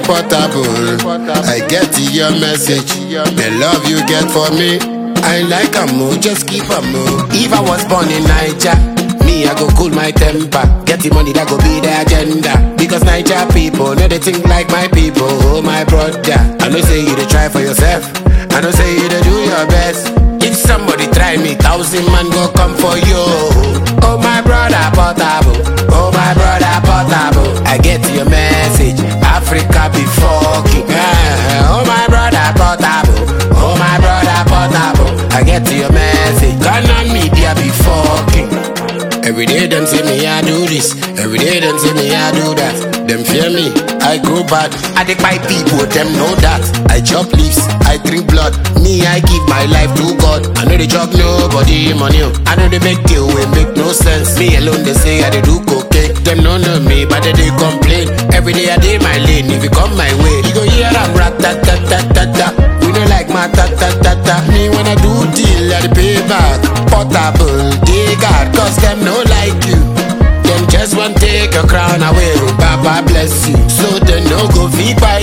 portable. I get your message. The love you get for me. I like a move, just keep a move. If I was born in Niger, me I go cool my temper. Get the money that go be the agenda. Because Niger people know they think like my people. Oh my brother, I know say you to try for yourself. I know say you to do your best. If somebody try me, thousand man go come for you. Oh my brother portable. Oh my brother portable. I get your message. Africa be fucking. Ah, oh my brother portable. Oh my brother portable. I get your message. Ghana media be fucking. Every day them say me I do this. Every day them say me I do that. Them fear me, I grow bad. I take my people, them know that. I chop leaves, I drink blood. Me, I give my life to God. I know they chop nobody money. oh. I know they make deal wey make no sense. Me alone they say I dey do cocaine. Them no know me, but they, dey complain. Every day I dey my lane. If you come my way, you go hear I'm rat tat tat tat tat tat. We don't like my tat tat tat tat. Me when I do deal, I dey pay back. Portable, they got, cause them no like you. Them just want take your crown away. oh, Baba bless you. So they no go feed by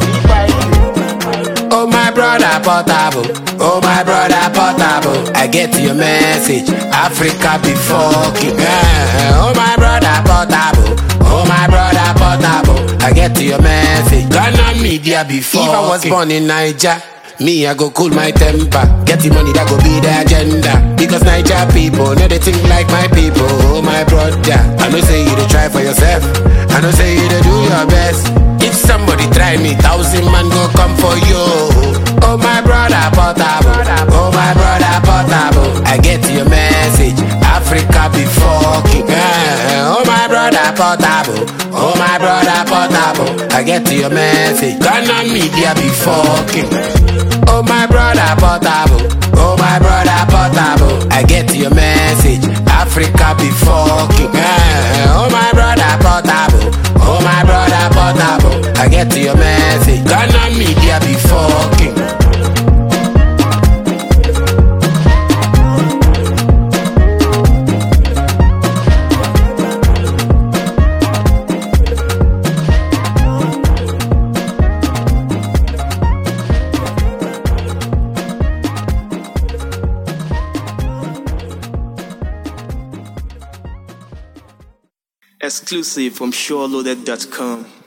you. Oh my brother portable. Oh my brother portable. I get your message. Africa be fucking. eh. Oh my brother portable. Oh my brother portable. I get your message. Ghana media be fucking. If I was born in Niger. Me, I go cool my temper. Get the money that go be the agenda. Because Niger people know they think like my people. Oh, my brother. I know say you to try for yourself. I know say you to do your best. If somebody try me, thousand man go come for you. Oh, my brother, portable. Oh, my brother, portable. I get your message. Africa be fucking. eh. Oh, my brother, portable. Oh, my brother, portable. I get your message. Ghana media be fucking. Oh my brother portable, oh my brother portable. I get your message. Africa be fucking. eh. Oh my brother portable, oh my brother portable. I get your message. Ghana media be fucking. Exclusive from SureLoaded.com.